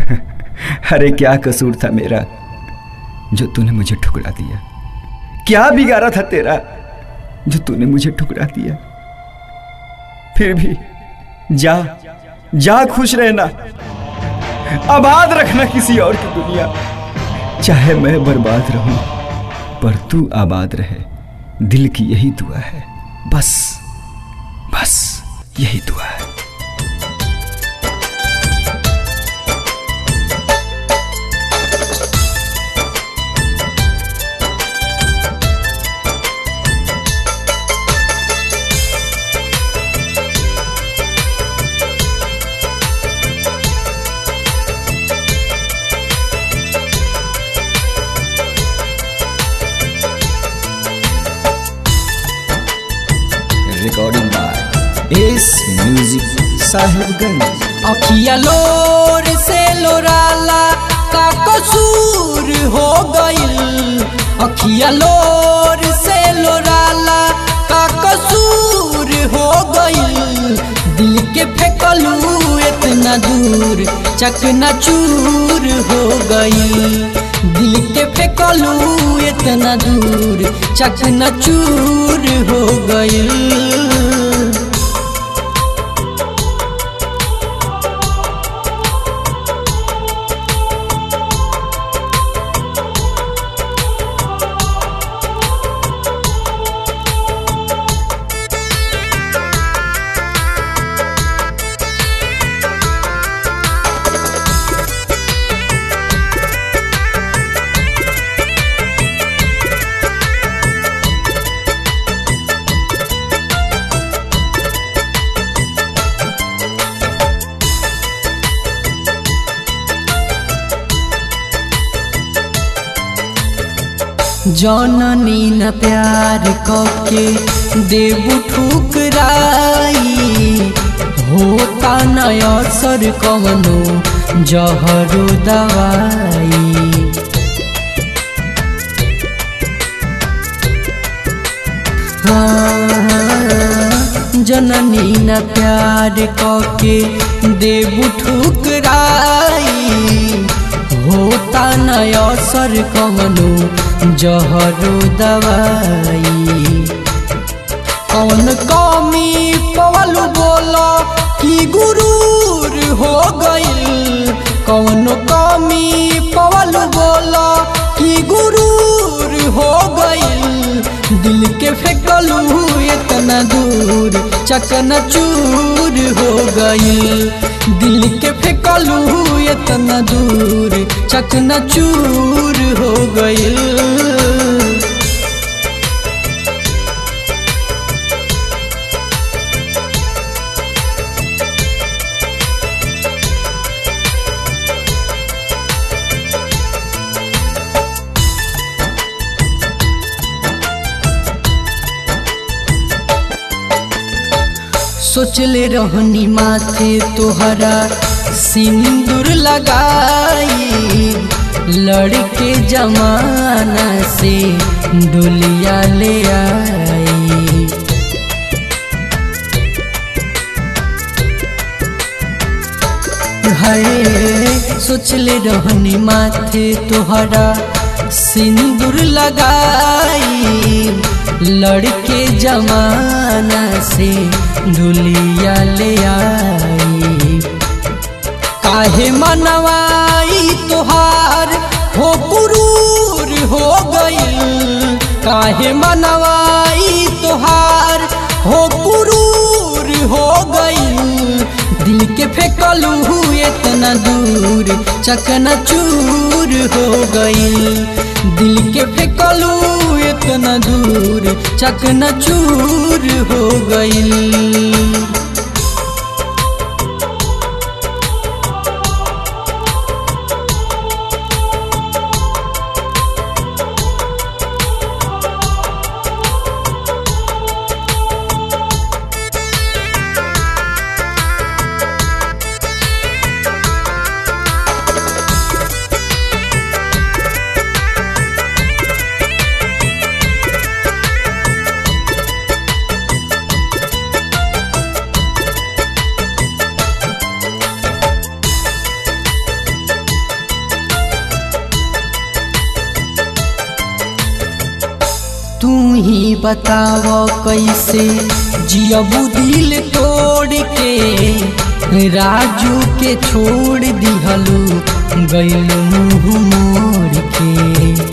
अरे क्या कसूर था मेरा जो तूने मुझे ठुकरा दिया क्या बिगाड़ा था तेरा जो तूने मुझे ठुकरा दिया फिर भी जा जा खुश रहना आबाद रखना किसी और की दुनिया चाहे मैं बर्बाद रहूं पर तू आबाद रहे दिल की यही दुआ है बस बस यही दुआ है recording by S music Sahibganj अखिया लोर से लोराला का कसूर हो गइल अखिया लोर से लोराला का कसूर हो गइल दिल के फेंकलू इतना दूर चकना चूर हो गइल दिल के फेंकलू इतना दूर चकना चूर हो गइल जननी न प्यार कके देबू ठुकराई होता न असर कवनो जहरो दवाई हाँ, जननी न प्यार कके देबू ठुकराई होता न असर कवनो जहरो दवाई कौन कमी पवलू बोलो कि गुरूर हो गइल कौन कमी पवलू बोलो कि गुरूर हो गइल दिल के फेंकलू इतना दूर चकना चूर हो गइल दिल के फेंकलू इतना दूर चकना चूर हो गइल सोचले रहनी माथे तोहरा सिंदूर लगाई लड़के जमाना से डोलिया ले आई हाय सोचले रहनी माथे तोहरा सिंदूर लगाई लड़के जमाना से दुलिया ले आई काहे मनवाई तोहार हो गुरूर हो गइल काहे मनवाई तोहार हो गुरूर हो गइल दिल के फेंकलू इतना दूर चकना चूर हो गइल दिल के फेंकलू इतना दूर चकना चूर हो गइल तू ही बताव कैसे जियबू दिल तोड़ के राजू के छोड़ दिहलू गैल मुँह मोड़ के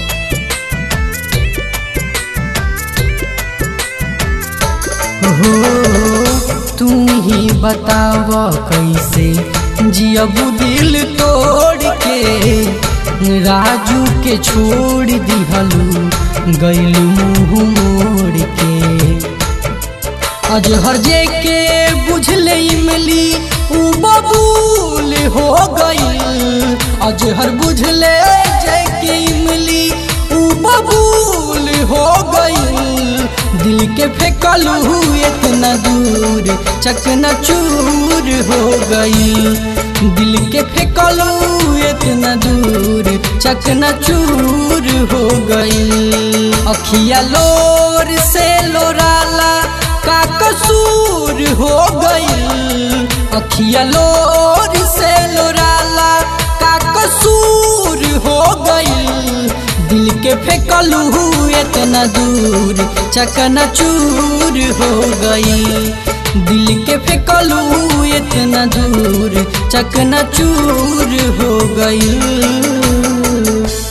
हो तू ही बताव कैसे जियबू दिल तोड़ के राजू के छोड़ दिहलू गैल मुँह मोड़ के अजहर जे के बुझले इमली उ बबूल हो गई अजहर बुझले जे के इमली उ बबूल हो गई दिल के फेंकलू इतना दूर चकना चूर हो गई दिल के फेंकलू इतना दूर चकना चूर हो गई अखिया लोर से लोराला का कसूर हो गई अखिया लोर से लोराला का कसूर हो गई दिल के फेंकलू इतना दूर चकना चूर हो गई दिल के फेंकलू इतना दूर चकना चूर हो गई